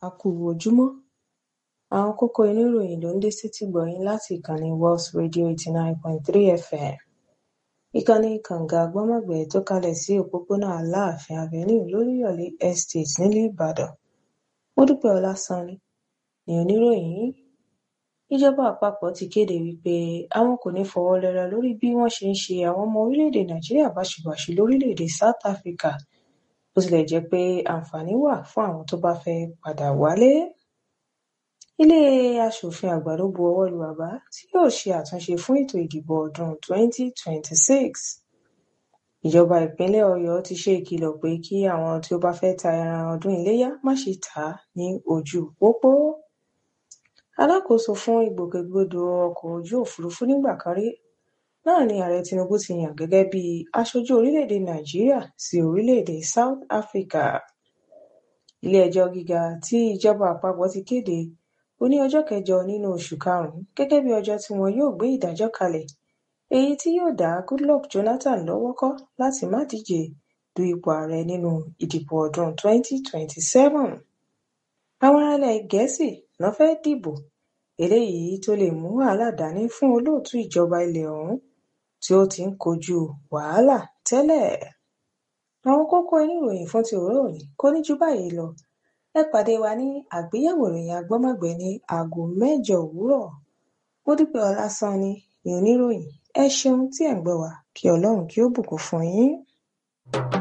a kú ojúmọ́ àwọn kókó inú ìròyìn ló ń dé sétí gbọ̀yìn láti ìkànnì Wells Radio eighty nine point three FM ìkànnì kànga gbọ́mọ̀gbẹ́ tó kalẹ̀ sí òpópónà Aláàfin Avenue lóríyọ̀lé Estate nílùú Ìbàdàn Módúpẹ́ Ọlásànni ni oníròyìn yìí ìjọba àpapọ̀ ti kéde wípé àwọn kò ní fọwọ́ lẹ́rán lórí bí wọ́n ṣe ń ṣe àwọn ọmọ orílẹ̀-èdè Nàìjíríà báṣubàṣu lórílẹ̀-èdè South Africa bó tilẹ̀ jẹ́ pé àǹfààní wà fún àwọn tó bá fẹ́ padà wálé ilé aṣòfin àgbà ló bu ọwọ́ lu àbá tí yóò ṣe àtúnṣe fún ètò ìdìbò ọdún twenty twenty six ìjọba ìpínlẹ̀ Ọ̀yọ́ ti ṣe ìkìlọ̀ pé kí àwọn tí ó bá fẹ́ ta ẹran ọdún iléyá má ṣe tà á ní ojú pópó alákòóso fún ìgbòkègbodò ọkọ̀ ojú òfurufú nígbà kan rí náà ni ààrẹ Tinubu ti yàn gẹ́gẹ́ bí aṣojú orílẹ̀-èdè Nàìjíríà sí orílẹ̀-èdè South Africa ilé-ẹjọ́ gíga tí ìjọba àpapọ̀ ti kéde ó ní ọjọ́ kẹjọ nínú oṣù karùn-ún gẹ́gẹ́ bí ọjọ́ tí wọn yóò gbé ìdájọ́ kalẹ̀ èyí tí yóò dá Goodluck Jonathan lọ́wọ́ kọ́ láti má díje du ipò ààrẹ nínú ìdìbò ọdún twenty twenty seven àwọn ará ilẹ̀ Gẹ̀ẹ́sì ná fẹ́ dìbò eléyìí tó lè mú wàhálà dání fún olóòtú ìjọba ilẹ̀ ọ̀hún tí ó ti ń kojú wàhálà tẹ́lẹ̀ àwọn kókó inú ìròyìn fún ti òwúrọ̀ òní kò ní ju báyìí lọ ẹ pàdé wa ní àgbéyẹ̀wò ìròyìn agbọ́mọ̀gbẹ́ ní aago mẹ́jọ òwúrọ̀ Módúpẹ́ Ọlásànni ni oníròyìn ẹ ṣeun tí ẹ̀ ń gbọ́ wa kí Ọlọ́run kí ó bùkún fún yín